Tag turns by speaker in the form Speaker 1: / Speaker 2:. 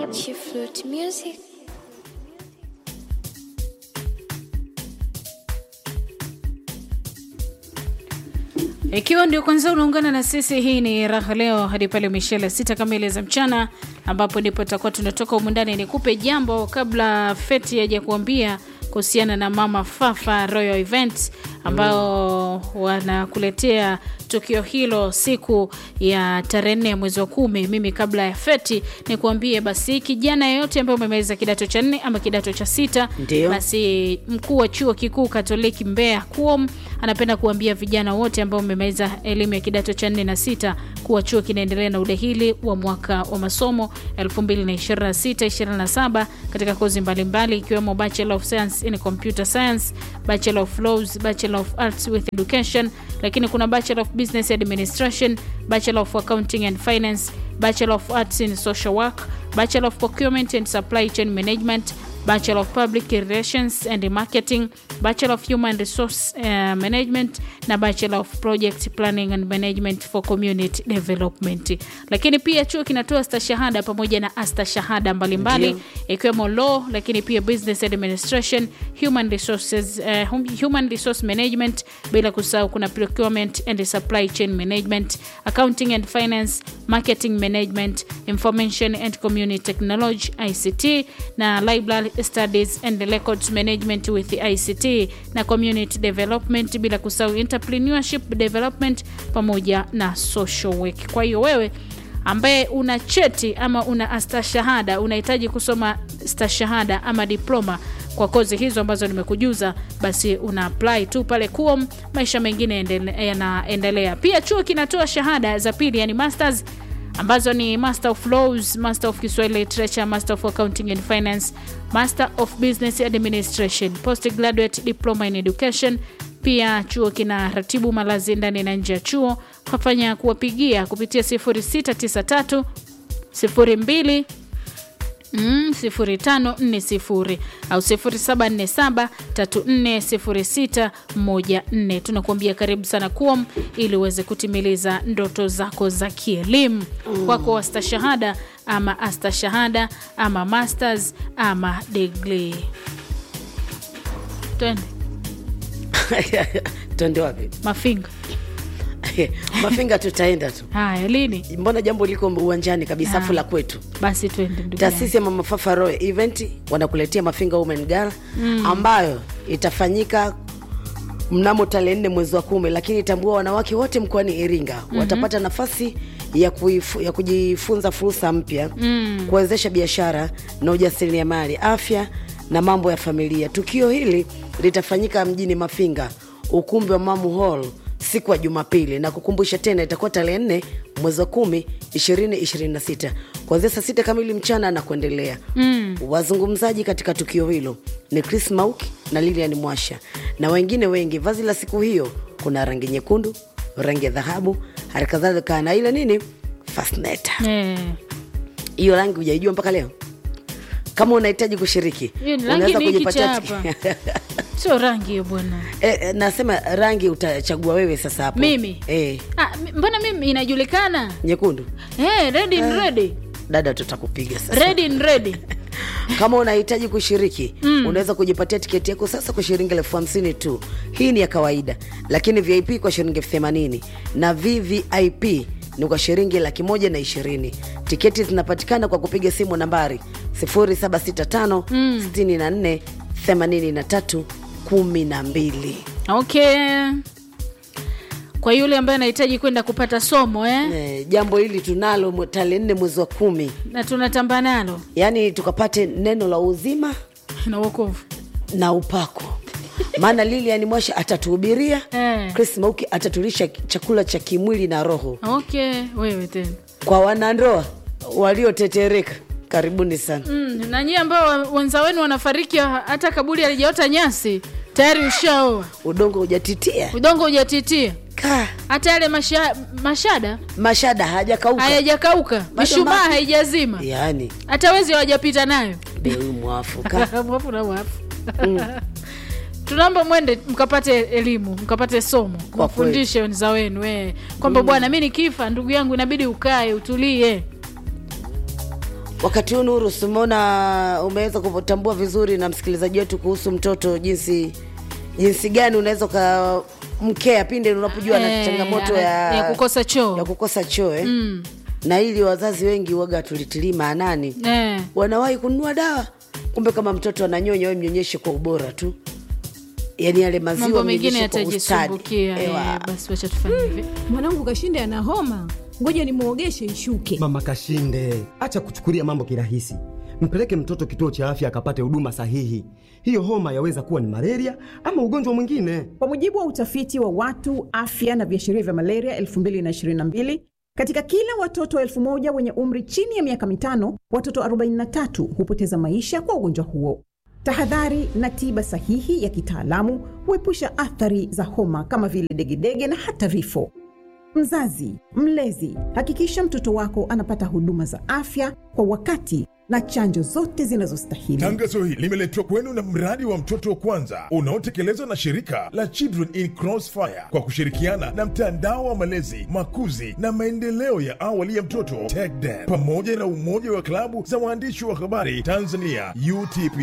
Speaker 1: She flute music.
Speaker 2: Ikiwa ndio kwanza unaungana na sisi, hii ni raha leo hadi pale mishele sita kamili za mchana, ambapo ndipo tutakuwa tunatoka humu ndani. Nikupe jambo kabla Feti haja kuambia kuhusiana na Mama Fafa Royal Events ambao wanakuletea tukio hilo siku ya tarehe nne ya mwezi wa kumi. Mimi kabla ya Feti nikuambie basi, kijana yeyote ambaye umemaliza kidato cha nne ama kidato cha sita,
Speaker 3: Ndio.
Speaker 2: basi mkuu wa chuo kikuu Katoliki Mbeya KUOM anapenda kuambia vijana wote ambao wamemaliza elimu ya kidato cha nne na sita kuwa chuo kinaendelea na udahili wa mwaka wa masomo 2026-27 katika kozi mbalimbali ikiwemo Bachelor of Science in Computer Science, Bachelor of Laws, Bachelor of Arts with Education, lakini kuna Bachelor of Business Administration, Bachelor of Accounting and Finance, Bachelor of Arts in Social Work, Bachelor of Procurement and Supply Chain Management, Bachelor of Public Relations and Marketing, Bachelor of Human Resource uh, Management na Bachelor of Project Planning and Management for Community Development. Lakini pia chuo kinatoa stashahada pamoja na astashahada mbalimbali
Speaker 3: Ndio.
Speaker 2: ikiwemo law, lakini pia business administration, human resources, uh, hum- human resource management, bila kusahau kuna procurement and supply chain management, accounting and finance, marketing management, information and community technology ICT na library studies and records management with ICT na community development, bila kusahau entrepreneurship development pamoja na social work. Kwa hiyo wewe ambaye una cheti ama una astashahada unahitaji kusoma stashahada ama diploma kwa kozi hizo ambazo nimekujuza, basi una apply tu pale KUOM, maisha mengine endele- yanaendelea. Pia chuo kinatoa shahada za pili, yani masters ambazo ni Master of Laws, Master of Kiswahili Literature, Master of Accounting and Finance, Master of Business Administration, Postgraduate Diploma in Education. Pia chuo kina ratibu malazi ndani na nje ya chuo. Kafanya kuwapigia kupitia 0693 02 Mm, 0540 au 0747 340614. Tunakuambia karibu sana KUOM ili uweze kutimiliza ndoto zako za kielimu kwako, wastashahada ama astashahada ama masters ama degree. Twende
Speaker 3: twende wapi
Speaker 2: Mafinga.
Speaker 3: mafinga tutaenda tu
Speaker 2: Haya, lini?
Speaker 3: mbona jambo liko uwanjani kabisa afu la kwetu
Speaker 2: Basi twende ndugu yangu.
Speaker 3: taasisi ya mama fafa royal event wanakuletea mafinga women gala ambayo itafanyika mnamo tarehe nne mwezi wa kumi lakini tambua wanawake wote mkoani iringa watapata nafasi ya, kuifu, ya kujifunza fursa mpya kuwezesha biashara na ujasiriamali afya na mambo ya familia tukio hili litafanyika mjini mafinga ukumbi wa mamu hall siku ya jumapili na kukumbusha tena itakuwa tarehe nne mwezi wa kumi 2026 kuanzia saa sita kamili mchana na kuendelea mm. wazungumzaji katika tukio hilo ni chris mauki na lilian mwasha na wengine wengi vazi la siku hiyo kuna rangi nyekundu rangi ya dhahabu hali kadhalika na ile nini fasneta
Speaker 2: Eh,
Speaker 3: hiyo rangi hujaijua mpaka leo kama unahitaji kushiriki
Speaker 2: Hiyo ni rangi ni hiki
Speaker 3: kujipatia
Speaker 2: cha
Speaker 3: tiki-
Speaker 2: sio rangi hiyo bwana.
Speaker 3: Eh, eh, nasema rangi utachagua wewe sasa hapo
Speaker 2: Mimi?
Speaker 3: eh,
Speaker 2: Ah, mi- mbona mimi inajulikana?
Speaker 3: nyekundu
Speaker 2: Eh, red in red.
Speaker 3: dada tutakupiga sasa
Speaker 2: Red in red.
Speaker 3: kama unahitaji kushiriki mm. unaweza kujipatia tiketi yako sasa kwa shilingi elfu hamsini tu hii ni ya kawaida lakini vip kwa shilingi elfu themanini na vvip ni kwa shilingi laki moja na ishirini tiketi zinapatikana kwa kupiga simu nambari 0765 64 83 12
Speaker 2: Okay. Kwa yule ambaye anahitaji kwenda kupata somo eh?
Speaker 3: Eh, jambo hili tunalo mwe- tarehe nne mwezi wa kumi
Speaker 2: na tunatamba nalo
Speaker 3: yaani tukapate neno la uzima
Speaker 2: na wokovu
Speaker 3: na upako maana lilian mwasha atatuhubiria
Speaker 2: Eh.
Speaker 3: chris mauki atatulisha chakula cha kimwili na roho
Speaker 2: okay wewe tena
Speaker 3: kwa wanandoa waliotetereka karibuni sana
Speaker 2: mm, na nyie ambao wa- wenza wenu wanafariki hata kaburi alijaota nyasi tayari ushaoa
Speaker 3: udongo hujatitia
Speaker 2: udongo hujatitia
Speaker 3: Ka,
Speaker 2: hata yale masha, mashada
Speaker 3: mashada hajakauka
Speaker 2: hayajakauka mishumaa
Speaker 3: maji.
Speaker 2: haijazima
Speaker 3: yaani
Speaker 2: hata wezi hawajapita nayo
Speaker 3: be huyu mwafu Ka,
Speaker 2: mwafu na mwafu tunaomba mwende mkapate elimu mkapate somo
Speaker 3: Kwa
Speaker 2: mafundishe wenza wenu eh. kwamba bwana mi nikifa ndugu yangu inabidi ukae utulie
Speaker 3: wakati huu nuru simeona umeweza kutambua vizuri na msikilizaji wetu kuhusu mtoto jinsi jinsi gani unaweza ukamkea pinde unapojua na
Speaker 2: Eh,
Speaker 3: changamoto
Speaker 2: ana-
Speaker 3: ya,
Speaker 2: ya kukosa choo.
Speaker 3: ya kukosa choo eh? mm. na ili wazazi wengi waga tulitilii maanani
Speaker 2: Eh.
Speaker 3: wanawahi kununua dawa kumbe kama mtoto ananyonya we mnyonyeshe kwa ubora tu yaani yale maziwa
Speaker 2: mambo mengine
Speaker 3: mnyonyeshe kwa ustadi.
Speaker 2: yatajisumbukia
Speaker 3: Ewa.
Speaker 2: eh, basi wacha tufanye hivi
Speaker 1: mwanangu kashinde ana homa ngoja nimwogeshe ishuke
Speaker 4: Mama Kashinde, acha kuchukulia mambo kirahisi. Mpeleke mtoto kituo cha afya akapate huduma sahihi. Hiyo homa yaweza kuwa ni malaria ama ugonjwa mwingine.
Speaker 5: Kwa mujibu wa utafiti wa watu afya na viashiria vya malaria 2022 katika kila watoto elfu moja wenye umri chini ya miaka mitano, watoto 43 hupoteza maisha kwa ugonjwa huo. Tahadhari na tiba sahihi ya kitaalamu huepusha athari za homa kama vile degedege na hata vifo. Mzazi, mlezi, hakikisha mtoto wako anapata huduma za afya kwa wakati na chanjo zote zinazostahili.
Speaker 6: Tangazo hili limeletwa kwenu na mradi wa mtoto kwanza unaotekelezwa na shirika la Children in Crossfire kwa kushirikiana na mtandao wa malezi, makuzi na maendeleo ya awali ya mtoto TECDEN pamoja na umoja wa klabu za waandishi wa habari Tanzania UTP.